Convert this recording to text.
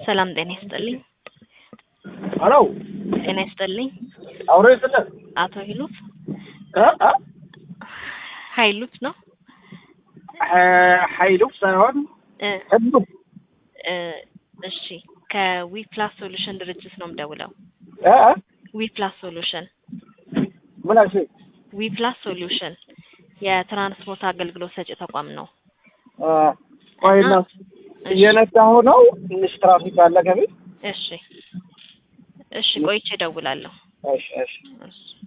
ሰላም ጤና ይስጥልኝ። ሄሎ ጤና ይስጥልኝ። አውሬ ስለት አቶ ሂሉት እ እ ሀይሉት ነው ሀይሉ ሳይሆን እ ህሉ እ እሺ ከዊ ፕላስ ሶሉሽን ድርጅት ነው የምደውለው። እ እ ዊ ፕላስ ሶሉሽን ምን አልሽኝ? ዊ ፕላስ ሶሉሽን የትራንስፖርት አገልግሎት ሰጪ ተቋም ነው። እ ቆይና እሺ እየነዳሁ ነው። ትንሽ ትራፊክ አለ ከቤት። እሺ እሺ ቆይቼ እደውላለሁ። እሺ እሺ እሺ